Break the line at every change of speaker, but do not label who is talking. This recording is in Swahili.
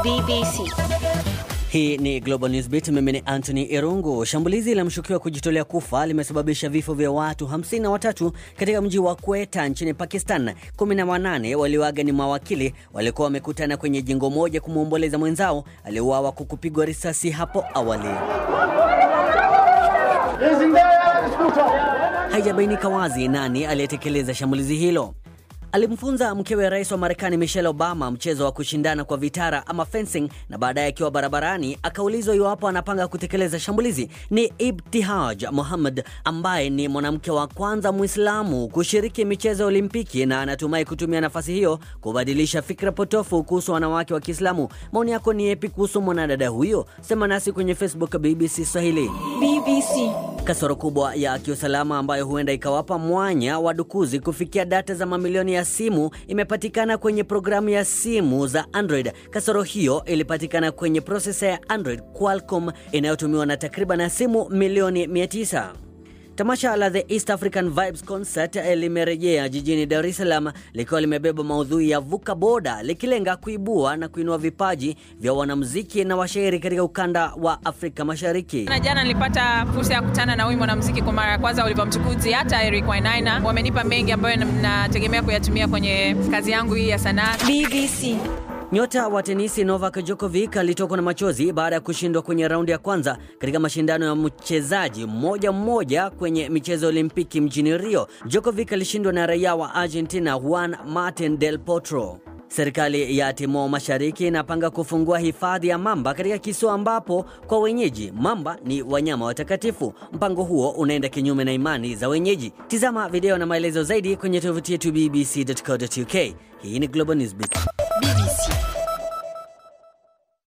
BBC.
Hii ni Global Newsbeat. Mimi ni Anthony Irungu. Shambulizi la mshukiwa kujitolea kufa limesababisha vifo vya watu 53 katika mji wa Quetta nchini Pakistan. 18 walioaga ni mawakili walikuwa wamekutana kwenye jengo moja kumwomboleza mwenzao aliyeuawa kwa kupigwa risasi hapo awali. Haijabainika wazi nani aliyetekeleza shambulizi hilo. Alimfunza mkewe rais wa Marekani Michelle Obama mchezo wa kushindana kwa vitara ama fencing, na baadaye akiwa barabarani akaulizwa iwapo anapanga kutekeleza shambulizi. Ni Ibtihaj Muhammad ambaye ni mwanamke wa kwanza Mwislamu kushiriki michezo ya Olimpiki na anatumai kutumia nafasi hiyo kubadilisha fikra potofu kuhusu wanawake wa Kiislamu. Maoni yako ni yepi kuhusu mwanadada huyo? Sema nasi kwenye Facebook BBC Swahili.
BBC.
Kasoro kubwa ya kiusalama ambayo huenda ikawapa mwanya wadukuzi kufikia data za mamilioni ya simu imepatikana kwenye programu ya simu za Android. Kasoro hiyo ilipatikana kwenye prosesa ya Android Qualcomm inayotumiwa na takriban simu milioni 900. Tamasha la The East African Vibes Concert limerejea jijini Dar es Salaam likiwa limebeba maudhui ya vuka boda likilenga kuibua na kuinua vipaji vya wanamuziki na washairi katika ukanda wa Afrika Mashariki.
Na jana nilipata fursa ya kukutana na huyu mwanamuziki kwa mara ya kwanza Oliver Mtukudzi, hata Eric Wainaina. Wamenipa mengi ambayo nategemea kuyatumia kwenye kazi yangu hii ya sanaa.
BBC.
Nyota wa tenisi Novak Djokovic alitokwa na machozi baada ya kushindwa kwenye raundi ya kwanza katika mashindano ya mchezaji mmoja mmoja kwenye michezo ya Olimpiki mjini Rio. Djokovic alishindwa na raia wa Argentina Juan Martin Del Potro. Serikali ya Timor Mashariki inapanga kufungua hifadhi ya mamba katika kisiwa ambapo kwa wenyeji mamba ni wanyama watakatifu. Mpango huo unaenda kinyume na imani za wenyeji. Tizama video na maelezo zaidi kwenye tovuti yetu bbc.co.uk. Hii ni Global Newsbeat.
BBC.